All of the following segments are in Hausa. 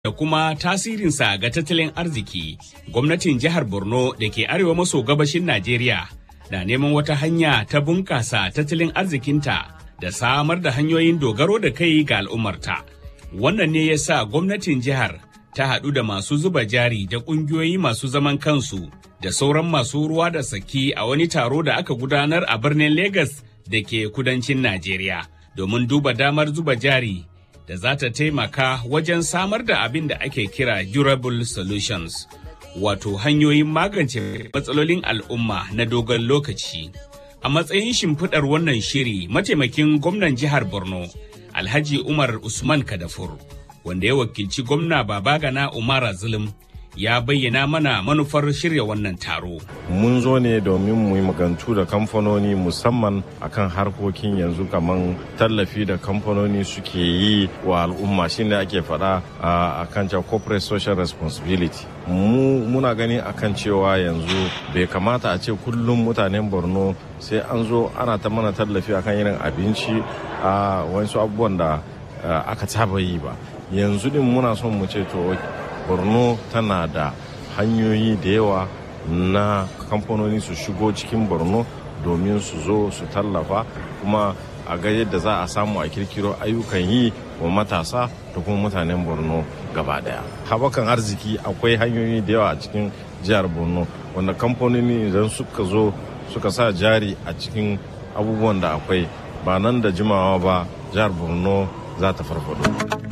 da kuma tasirinsa ga tattalin arziki, gwamnatin jihar Borno da ke arewa maso gabashin Najeriya na neman wata hanya ta bunƙasa tattalin arzikinta da samar da hanyoyin dogaro da kai ga al'ummarta. Wannan ne ya sa gwamnatin jihar ta haɗu da masu zuba jari da ƙungiyoyi masu zaman kansu da sauran masu ruwa da saki a wani taro da aka gudanar a birnin Legas da ke kudancin Najeriya domin duba damar zuba jari da za ta taimaka wajen samar da abin da ake kira durable solutions wato hanyoyin magance matsalolin al'umma na dogon lokaci. A matsayin shimfiɗar wannan shiri mataimakin gwamnan jihar Borno Alhaji Umar Usman Kadafur wanda ya wakilci gwamna Babagana Umara Zulum ya bayyana mana manufar shirya wannan taro. Mun zo ne domin mu yi magantu da kamfanoni musamman akan harkokin yanzu kamar tallafi da kamfanoni suke yi wa al'umma shine ake faɗa a kan corporate social responsibility. Mu muna gani akan cewa yanzu bai kamata a ce kullum mutanen Borno sai an zo ana ta mana tallafi akan irin abinci a wasu abubuwan da aka saba yi ba. Yanzu din muna son mu ce to borno tana da hanyoyi da yawa na kamfanoni su shigo cikin borno domin su zo su tallafa kuma a ga yadda za a samu a kirkiro ayyukan yi wa matasa da kuma mutanen borno gaba daya haɓakan arziki akwai hanyoyi da yawa a cikin jihar borno wanda kamfanoni idan suka zo suka sa jari a cikin abubuwan da akwai ba nan da jimawa ba jihar borno za ta farfado.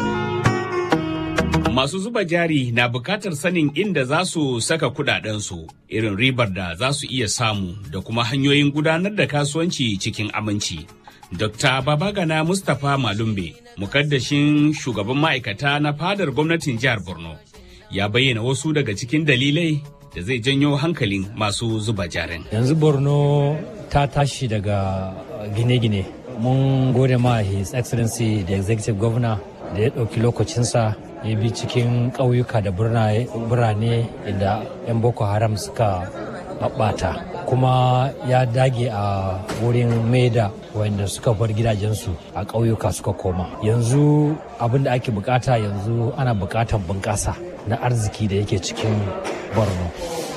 Masu zuba jari na bukatar sanin inda za su saka kudadensu, irin ribar da za su iya samu da kuma hanyoyin gudanar da kasuwanci cikin aminci. Dr. Babagana Mustapha Malumbe, mukaddashin shugaban ma'aikata na fadar gwamnatin jihar Borno, ya bayyana wasu daga cikin dalilai da zai janyo hankalin masu zuba jarin. Yanzu Borno ta tashi daga gine-gine. Mun gode ma His Excellency the Executive Governor da ya ɗauki lokacinsa ya bi cikin ƙauyuka da birane inda 'yan boko haram suka ɓaɓɓata kuma ya dage a wurin maida wanda suka bar gidajensu a ƙauyuka suka koma yanzu abin da ake bukata yanzu ana bukatar bunƙasa na arziki da yake cikin borno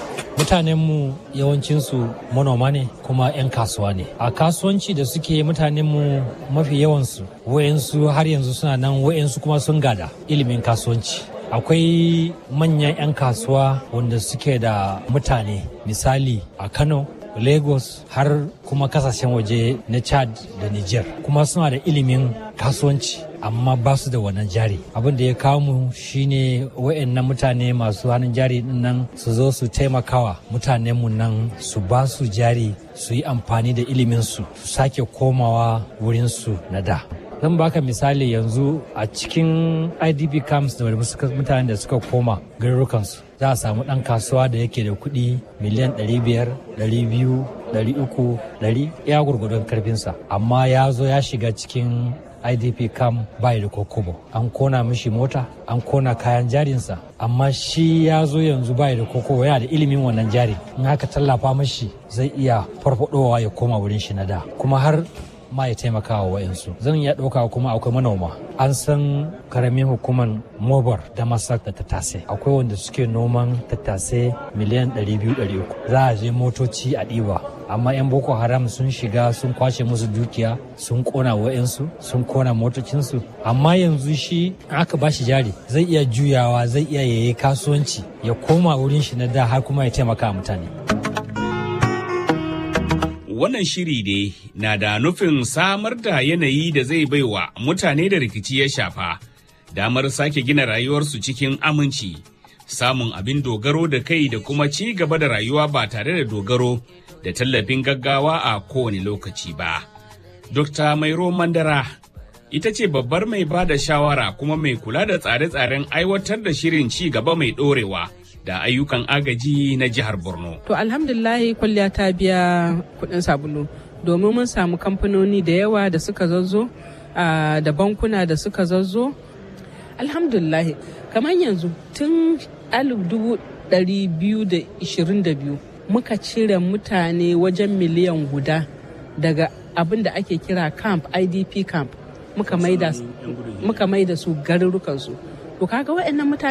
mutanenmu yawancinsu manoma ne kuma 'yan kasuwa ne a kasuwanci da suke mutanenmu mafi yawansu wayansu har yanzu suna nan wayansu kuma sun gada ilimin kasuwanci akwai manyan 'yan kasuwa wanda suke da mutane misali a kano lagos har kuma kasashen waje na chad da niger kuma suna da ilimin kasuwanci amma ba su da wannan jari abin da ya kawo mu shine wayannan mutane masu hannun jari nan su zo su taimakawa mutanen mu nan su ba su jari su yi amfani da ilimin su su sake komawa wurin su na da zan baka misali yanzu a cikin idp camps da mutanen da suka koma garurukansu za a samu ɗan kasuwa da yake da kuɗi miliyan 500 200 300 100 ya gurgudun karfinsa amma ya zo ya shiga cikin idp cam bai da kokobo an kona mishi mota an kona kayan jarinsa amma shi ya zo yanzu bai da kokobo yana da ilimin wannan jari in haka tallafa mashi zai iya farfadowa ya koma wurin shi na da kuma har ma ya taimaka wa wa'insu zan iya ɗauka kuma akwai manoma an san karamin hukumar mobar da masak da tattase akwai wanda suke noman tattase miliyan 200-300 za a je motoci a ɗiba amma 'yan boko haram sun shiga sun kwashe musu dukiya sun kona wa'insu sun kona motocinsu amma yanzu shi aka ba shi jari zai iya juyawa zai iya yayi kasuwanci ya koma wurin shi na da har kuma ya taimaka mutane wannan shiri ne na da nufin samar da yanayi da zai baiwa mutane da rikici ya shafa damar sake gina rayuwarsu cikin aminci samun abin dogaro da kai da kuma ci gaba da rayuwa ba tare da dogaro da tallafin gaggawa a kowane lokaci ba. Dr. Mairo Mandara ita ce babbar mai ba da shawara kuma mai kula da tsare-tsaren aiwatar da shirin ci gaba mai ɗorewa. da ayyukan agaji na jihar Borno. To alhamdulillahi kwalliya ta biya kuɗin sabulu domin mun samu kamfanoni da yawa da suka zazzo da bankuna da suka zazzo. Alhamdulillahi kamar yanzu tun 2022 muka cire mutane wajen miliyan guda daga abin da ake kira camp idp camp muka maida su garurukansu to kaga waɗannan mutane